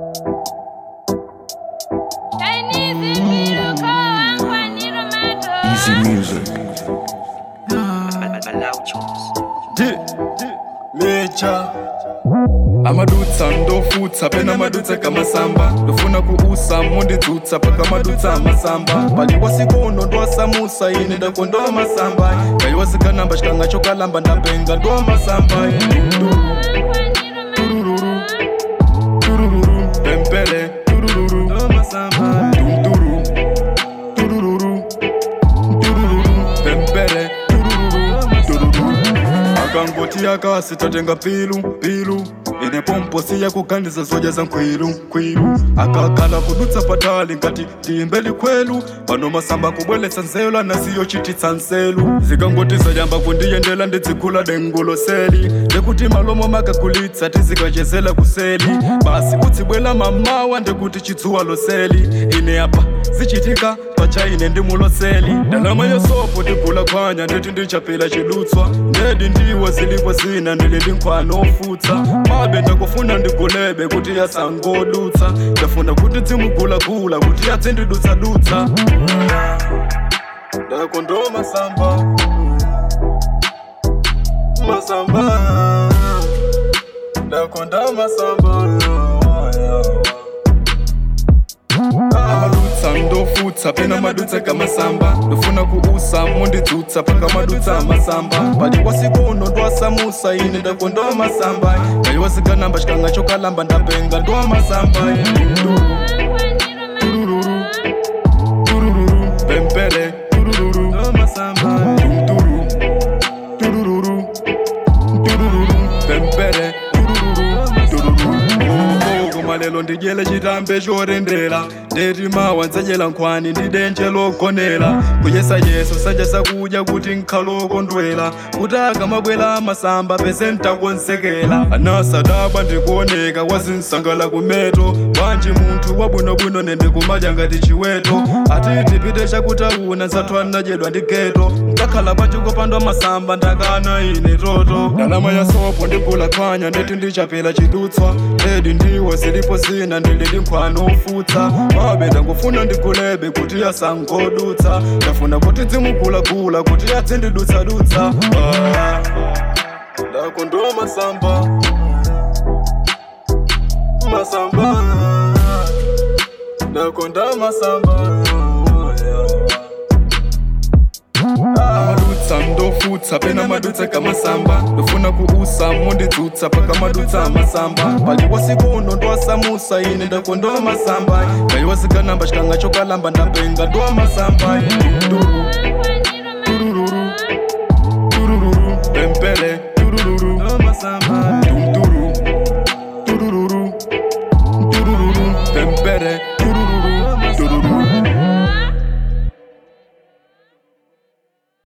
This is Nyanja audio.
Easy music. mecha amadutsa ndofutsa pena madutsa kamasamba ndofuna kuusa monditsutsa paka madutsa amasamba paliwa sikono ndwasamusa ine ndakondoa masamba kaiwa sikanamba xikanga xo kalamba ndapenga ndwa masamba turururu turururu pempele turururu ndwa masamba tumturu turururu turururu pempele turururu turururu akangoti akasi tatenga pilu pilu ine pomposi yakugandiza zoja za nkwilu nkwilu akakala kudutsa patali ngati tiimbeli kwelu pano masamba kubweletsa nzelu anasiyo chititsa nselu zikangoti zayamba kundiyendela ndidzigula denguloseli ndekuti malomo makakulitsa tizikachezela kuseli basi utsibwela mamawa ndekuti chitsuwa loseli ine apa zichitika pacha ine ndimuloseli ndalama yesopo ndigula khwanya ndeti ndichapela chidutswa ndedi ndiwo zilipo zina ndilili nkhwana ofutsa mabe ndakufuna ndigulebe kuti yasangodutsa ndafuna kuti dzimugulagula kuti yadzindidutsadutsa ndakondoma masamba masamba ndakonda masamba amadutsa ndofutsa pena madutsa kamasamba ndofuna kuusa mondidzutsa paka madutsa amasamba paliwa sikono ndwasamusa ine ndakondoa masamba kaiwa sikanamba xikanga xo kalamba ndapenga ndwa masamba turururu turururu pempele turururu ndwa masamba tumturu turururu turururu pempele turururu turururu koma lelo ndidyele chitambe chorendera ndeti mawa ndzachela nkhwani ndi denje logonera kuyesa yeso sanja sakudya kuti nkhalokondwera kuti akamabwera amasamba pese ntakonsekera anasadabwa ndikuoneka wazinsangala kumeto bwanji munthu wabwinobwino nende kumadya ngati chiweto ati tipite chakutauna nzathu anadyedwa ndi geto nkakhala pachiko pandwa masamba ndakana ine toto ndalama ya sopo ndigula khwanya ndeti ndichapela chidutswa ndedi ndiwo zilipo zina ndilili nkhwano ofutsa mabe ndangofuna ndigulebe kuti yasangodutsa ndafuna kuti dzimugulagula kuti yadzindidutsadutsa Ah, ndakondoa masamba masamba ndakonda masamba amadutsa ndofutsa pena madutsa kamasamba ndofuna kuusa mondidzutsa paka madutsa amasamba paliwa sikono ndwasamusa ine ndakondoa masamba kaiwa sikanamba xikanga xo kalamba ndapenga ndwa masamba tururu turururu turururu pempele turururu ndwa masamba